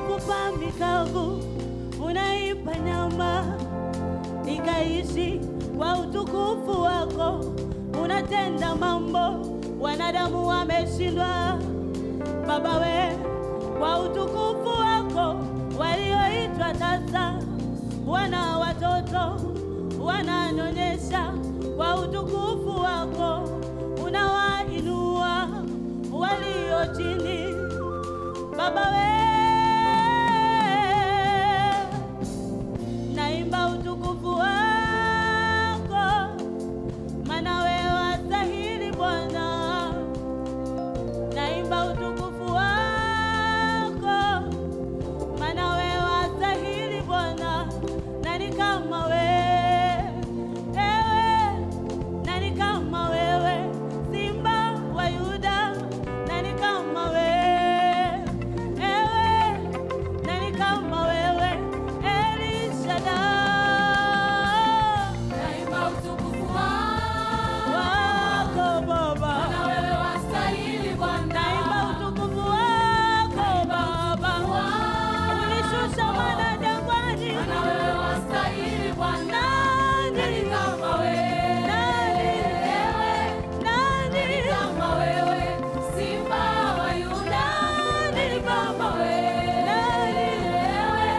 mifupa mikavu unaipa nyama ikaishi kwa utukufu wako. Unatenda mambo wanadamu wameshindwa. Baba we, kwa utukufu wako walioitwa tasa wana watoto wananyonyesha, kwa utukufu wako unawainua walio chini. Baba we, naimba utukufu wako, maana wewe wastahili Bwana. Naimba utukufu wako, maana wewe wastahili Bwana. Nani kama wewe? Ewe, nani kama wewe? Simba wa Yuda, nani kama wewe? Ewe, nani kama wewe? El Shaddai. Naimba utukufu wako, Wako Baba. na wewe wastahili Bwana. Naimba utukufu wako Baba, wako. ulishusha mwana jangwani. Maana wewe wastahili Bwana. Nani Nani kama wewe? Nani? Ewe, nani nani kama wewe? Simba wa Yuda. Nani kama wewe? Nani? Ewe,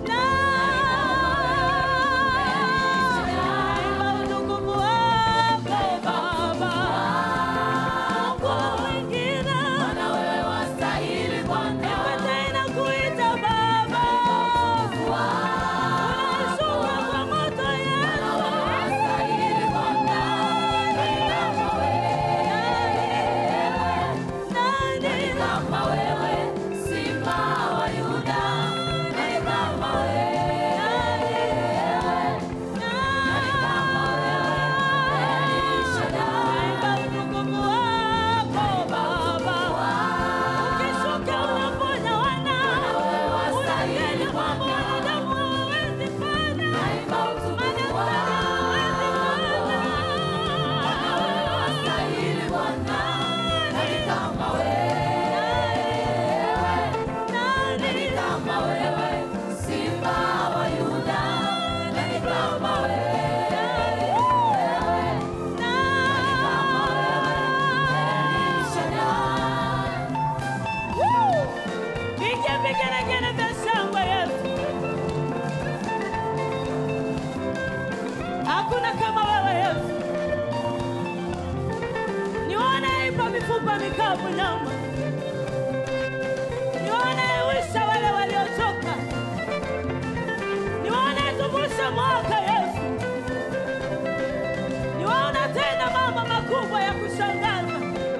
naimba utukufu wako Baba, kwa wengine Maana wewe wastahili Bwana. nipe tena kuita Baba, unashuka kwa moto Maana wewe Yesu. wastahili Bwana. Nani kama wewe? Nani Nani kama wewe? Simba wa Yuda. Nani kama wewe? Nani kama wewe? El Shaddai. Naimba utukufu wako Baba, ukishuka unaponya wana, unatenda mambo wanadamu hawawezi fanya, Naimba utukufu madaktari hawawezi Maana wewe fanya. wastahili Bwana. Nani kama wewe? Nani kama wewe? Simba wa Yuda. Nani kama wewe? Nani kama wewe? El Shaddai. Piga vigelegele vya shangwe Yesu. Hakuna kama wewe Yesu. Nione ipa mifupa mikavu nyama. Nione wisha wale waliochoka. Nione tuvusha mwaka Yesu. Niwaona tena mama makubwa ya kushangaza.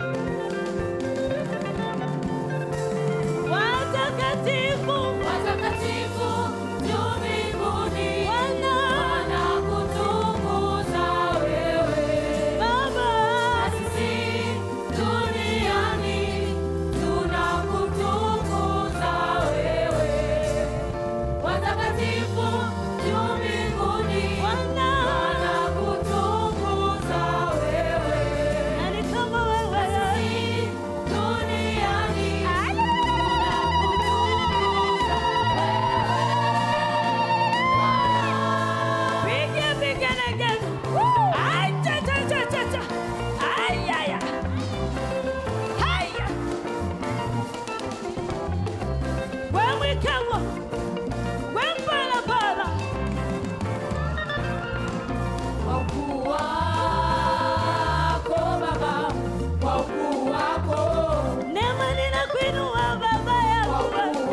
Watakatifu Watakatifu juu mbinguni Bwana wanakutukuza wewe. Baba. Na sisi duniani tunakutukuza wewe. Watakatifu juu mbinguni Bwana. wanakutukuza wewe. Nani kama wewe Na sisi duniani tunakutukuza wewe. Piga vigelegele. Ai, cha, cha, cha, cha, cha. Ai, ai, ai. Haya. We mwikawa. We mpalapala. Kwa ukuu wako Baba, kwa ukuu wako, Neema ninakuinua baba yangu. kwa ukuu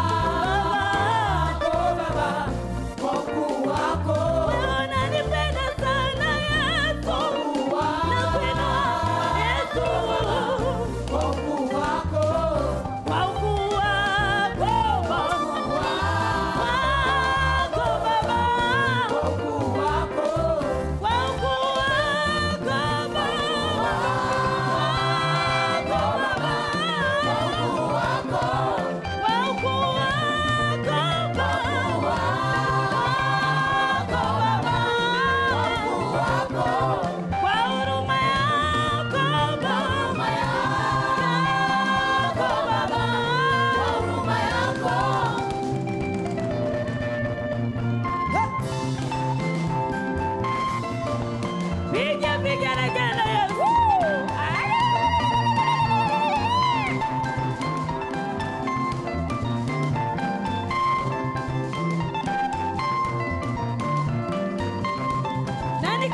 wako Baba, kwa ukuu wako, Wewe unanipenda sana Yesu. kwa ukuu Nakuinua Yesu. kwa ukuu wako, Kwa ukuu wako Baba. kwa ukuu wako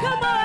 kama